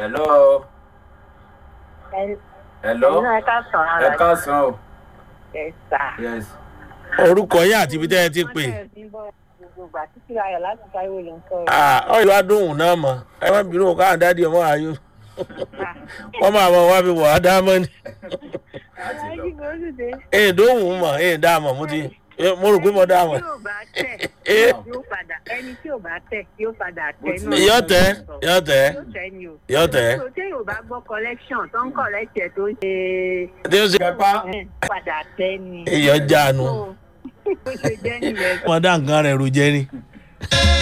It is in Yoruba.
hello hello ẹ̀yin náà ká sàn ẹ ara káàsán o ẹ̀ sà. yes orúkọ yín àti ibi tẹ́ ẹ ti pè gbogbo ìgbà títí ayọ̀ láti táíwò ló ń sọ̀rọ̀. Ah, ọ̀yọ́ wa dóhùn náà mọ̀ ẹ má bínú káwọn dáàdi ọmọ ayò wọ́n máa mọ wá fi wọ̀ á dá mọ́ ni ẹ̀yin kò sì dé. èyí dóhùn mọ̀ èyí dá mọ̀ mo ti mo rò pé mo dá mọ̀ tí ò bá tẹ̀ Eh. yóò padà ẹni tí ò bá tẹ̀ yóò padà tẹ̀ náà. yọ tẹ yọ tẹ yóò tẹ̀ ni o. yọ tẹ tó tí yóò bá gbọ́ collection tó ń collect ẹ̀ tó ń ṣe tí ó ṣe kẹpa ẹ̀, padà tẹ̀ ni. èèyàn jánu So, bó ṣe jẹ́ nìyẹn. wọn dá nǹkan rẹ̀ rò jẹ́ ni.